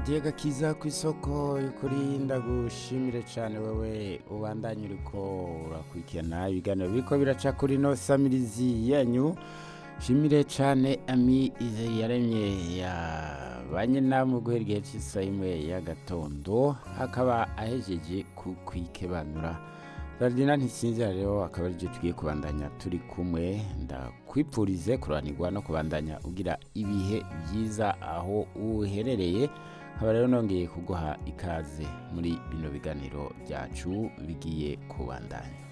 hadiye gakiza ku isoko y'ukuri ndagushimire cyane wewe ubandanye uriko urakurikirana ibiganiro biriko biraca kuri no samirizi yanyu shimire cyane ami ize yaremye yabanye namwe guhera igihe cy'isaha imwe y'agatondo akaba ahejeje kukwikebanura Radina ntisinzira rero akaba aribyo tugiye kubandanya turi kumwe ndakwipfurize kuranirwa no kubandanya ugira ibihe byiza aho uherereye nkaba rero nongeye kuguha ikaze muri bino biganiro byacu bigiye kubandanya